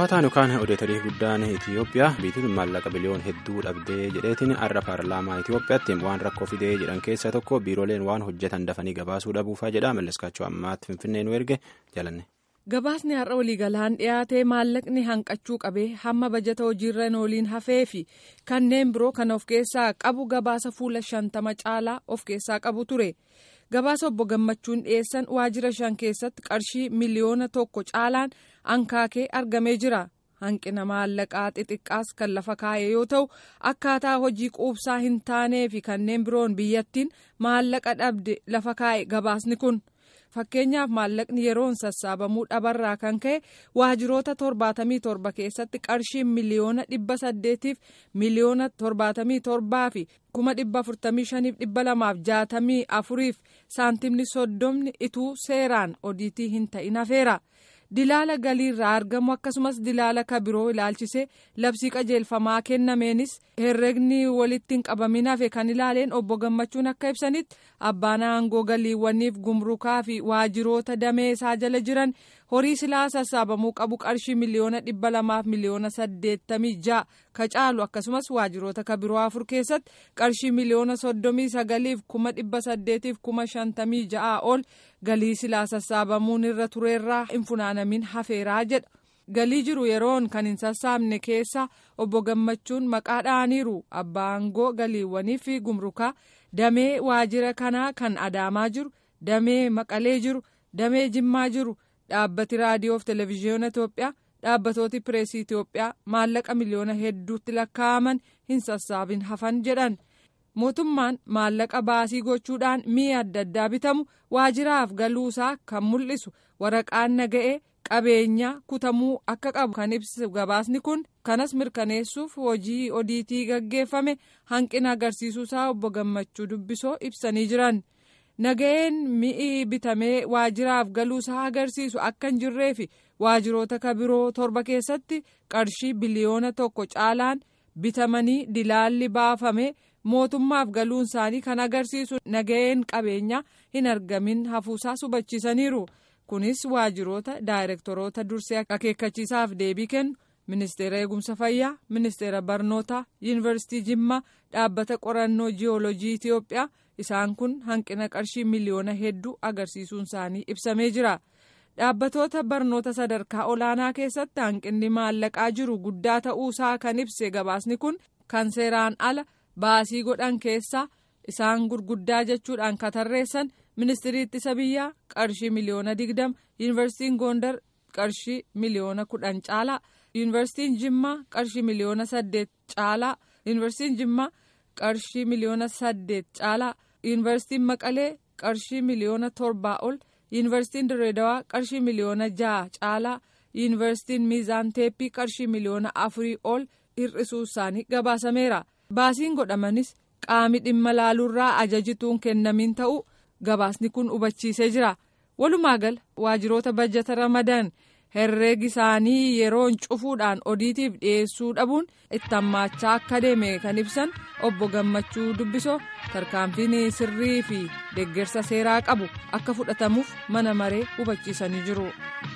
Gaafataan yookaan odeetarii guddaan Itoophiyaa biituun maallaqa biliyoon hedduu dhabdee jedheetiin har'a paarlaamaa Itoophiyaatti waan rakkoo fidee jedhan keessaa tokko biirooleen waan hojjetan dafanii gabaasuu dhabuufaa jedha malleskaachuu ammaatti finfinnee nu erge jalanne. Gabaasni har'a waliigalaan dhiyaate maallaqni hanqachuu qabee hamma bajata hojiirra ooliin hafee fi kanneen biroo kan of keessaa qabu gabaasa fuula shantama caalaa of keessaa qabu ture. Gabaasa obbo Gammachuun dhiyeessan waajjira shan keessatti qarshii miliyoona tokko caalaan ankaakee argamee jira. Hanqina maallaqaa xixiqqaas kan lafa kaa'e yoo ta'u akkaataa hojii quubsaa hin taanee fi kanneen biroon biyyattiin maallaqa dhabde lafa kaa'e gabaasni kun. Fakkeenyaaf maallaqni yeroon sassaabamuu dhabarraa kan ka'e waajjiroota torbaatamii torba keessatti qarshiin miliyoona dhibba saddeetiif miliyoona torbaatamii torbaa fi kuma dhibba afurtamii shaniif dhibba lamaaf jaatamii afuriif saantimni soddomni ituu seeraan odiitii hin ta'in hafeera. Dilaala galiirraa argamu akkasumas dilaala kabiroo ilaalchisee labsii qajeelfamaa kennameenis herregni walitti hin qabamin hafe kan ilaaleen obbo Gammachuun akka ibsanitti abbaan aangoo galiiwwaniif gumrukaa fi waajjiroota damee isaa jala jiran horii silaa sassaabamuu qabu qarshii miliyoona dhibba lamaaf miliyoona saddeettamii ja'a ka caalu akkasumas waajjiroota kabiroo afur keessatti qarshii miliyoona soddomii sagaliif kuma dhibba saddeetiif kuma shantamii ja'aa ol galii silaa sassaabamuun irra tureerraa hin funaanamin hafeeraa jedha. galii jiru yeroon kan hin sassaabne keessa obbo Gammachuun maqaa dha'aniiru abbaa aangoo galiiwwanii fi gumrukaa damee waajjira kanaa kan adaamaa jiru damee maqalee jiru damee jimmaa jiru dhaabbati raadiyoof televezyiyoona Itoophiyaa dhaabbatooti pireesii Itoophiyaa maallaqa miliyoona hedduutti lakkaa'aman hin sassaabin hafan jedhan. mootummaan maallaqa baasii gochuudhaan mi'a adda addaa bitamu waajjiraaf galuusaa kan mul'isu waraqaan naga'ee qabeenyaa kutamuu akka qabu kan ibsu gabaasni kun kanas mirkaneessuuf hojii odiitii gaggeeffame hanqina agarsiisuusaa obbo Gammachuu dubbisoo ibsanii jiran. naga'een mi'i bitamee waajjiraaf galuusaa agarsiisu akka hin jirree fi waajjiroota kabiroo torba keessatti qarshii biliyoona tokko caalaan bitamanii dilaalli baafame. mootummaaf galuun isaanii kan agarsiisu naga'een qabeenyaa hin argamin hafuusaa hubachiisaniiru kunis waajjiroota daayirektoroota dursee akeekkachiisaaf deebii kennu ministeera eegumsa fayyaa ministeera barnootaa yuunivarsiitii jimmaa dhaabbata qorannoo jiyoolojii itiyoophiyaa isaan kun hanqina qarshii miliyoona hedduu agarsiisuun isaanii ibsamee jira dhaabbatoota barnoota sadarkaa olaanaa keessatti hanqinni maallaqaa jiru guddaa ta'uusaa kan ibse gabaasni kun kan seeraan ala. baasii godhan keessaa isaan gurguddaa jechuudhaan katarreessan ministirii ittisa biyyaa qarshii miliyoona digdama yuunivarsiitiin goondar qarshii miliyoona kudhan caalaa yuunivarsiitiin jimmaa qarshii miliyoona saddeet caalaa yuunivarsiitiin jimmaa qarshii miliyoona saddeet caalaa yuunivarsiitiin maqalee qarshii miliyoona torbaa ol yuunivarsiitiin direedawaa qarshii miliyoona ja'a caalaa yuunivarsiitiin miizaan teeppii qarshii miliyoona afurii ol hir'isuu isaanii gabaasameera. baasiin godhamanis qaami dhimma laaluurraa ajajituun kennamin ta'uu gabaasni kun hubachiisee jira walumaa gala waajjiroota bajjata ramadan herreegi isaanii yeroon cufuudhaan odiitiif dhiyeessuu dhabuun itti hammaachaa akka deeme kan ibsan obbo gammachuu dubbisoo tarkaanfiin sirrii fi deeggarsa seeraa qabu akka fudhatamuuf mana maree hubachiisanii jiru.